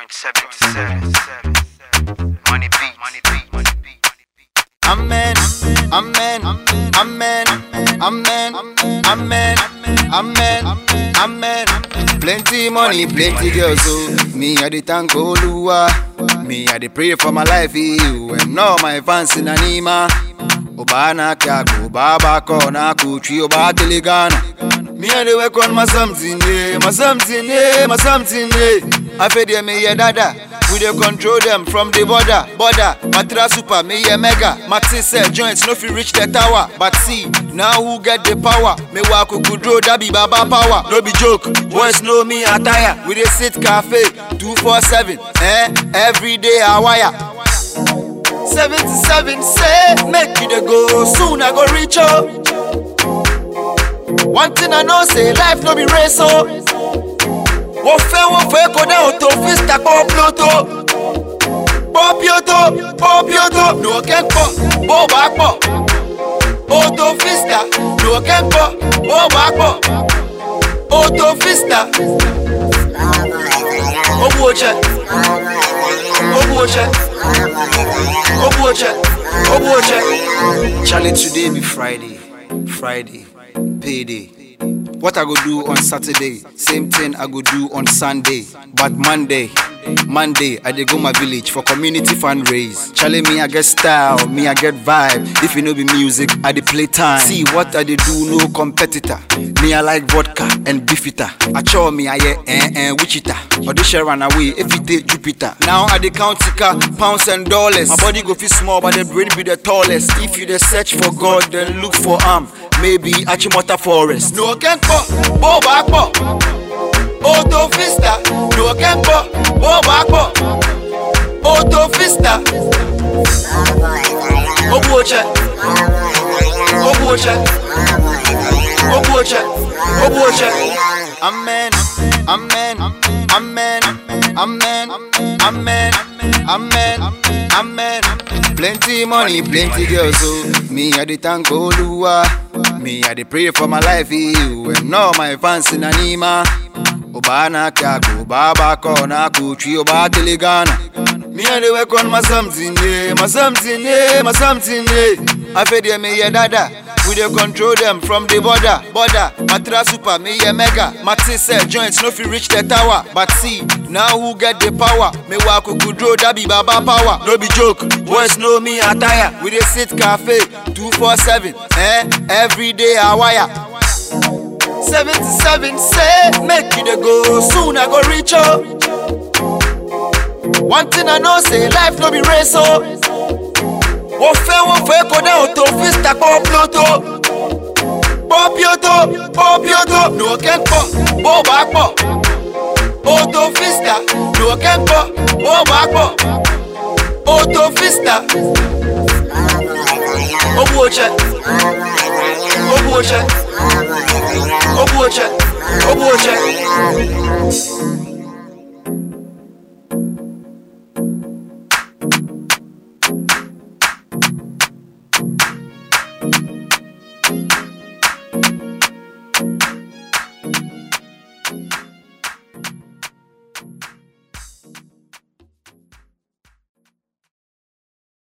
77. Money beat, money beat, money beat. Amen, amen, amen, amen, amen, amen, amen. Plenty money, plenty girls, so me I dey thank Oluwa. Me I dey pray for my life, you and all my fans in Anima. Obana kago, baba kona kuchi, oba telegana. Me I dey work on my something, eh, my something, eh, my something, eh. I fed them, me yeah, dada. We dey control them from the border, border. Matra super, me yeah mega. Maxi said joints no fit reach the tower, but see now who get the power? Me wa kukudro that be baba power. No be joke, boys know me attire. We dey sit cafe two four seven, eh? Every day I wire. 77 say make you dey go soon I go reach oh. One thing I know say life no be race oh. wọ́n fẹ́ wọ́n fẹ́ kó dá òtò fista pọ́ píọ́tò pọ́ píọ́tò pọ́ píọ́tò lòókè pọ̀ bó bá pọ̀ òtò fista lòókè pọ̀ bó bá pọ̀ òtò fista. Ogbu oche, ogbu oche, ogbu oche, ogbu oche. Charlie, today be Friday, Friday, payday. What I go do on Saturday, same thing I go do on Sunday. But Monday, Monday, I dey go my village for community fundraise. Charlie, me I get style, me I get vibe. If you know be music, I dey play time. See what I dey do, no competitor. Me I like vodka and beefita. I show me I hear eh eh Wichita. Audition run away if you take Jupiter. Now I dey count tika, pounds and dollars. My body go feel small, but the brain be the tallest. If you dey search for God, then look for am. Maybe Achimota Forest. No can pọ̀, bó bá pọ̀. Auto Vista, no can pọ̀, bó bá pọ̀. Auto Vista. Ogbu oche, ogbu oche, ogbu oche, ogbu oche. Amen, amen, amen, amen, amen, amen, amen. Plenty money, plenty girls, so me I dey thank Oluwa. Me I dey pray for my life, you and all my fans in Anima. Obana kago, baba kona kuchi, oba telegana. Me I dey work on my something, eh, my something, eh, my something, eh. I fed them, me yeah dada. We dey control them from the border, border. Matra super, me yeah mega. Maxi said joints no fit reach the tower, but see now who get the power? Me wa kukudro that be baba power. No be joke, boys know me attire. We dey sit cafe two four seven, eh? Every day I wire. 77 say make you dey go soon I go reach oh. One thing I know say life no be race oh. Wọ́n fẹ́ wọ́n fẹ́ kó dá òtò fista pọ́ píọ́tò. Pọ́ píọ́tò pọ́ píọ́tò lòókè pọ̀ bó bá pọ̀. Òtò fista lòókè pọ̀ bó bá pọ̀. Òtò fista. Ogbu oche, ogbu oche, ogbu oche, ogbu oche.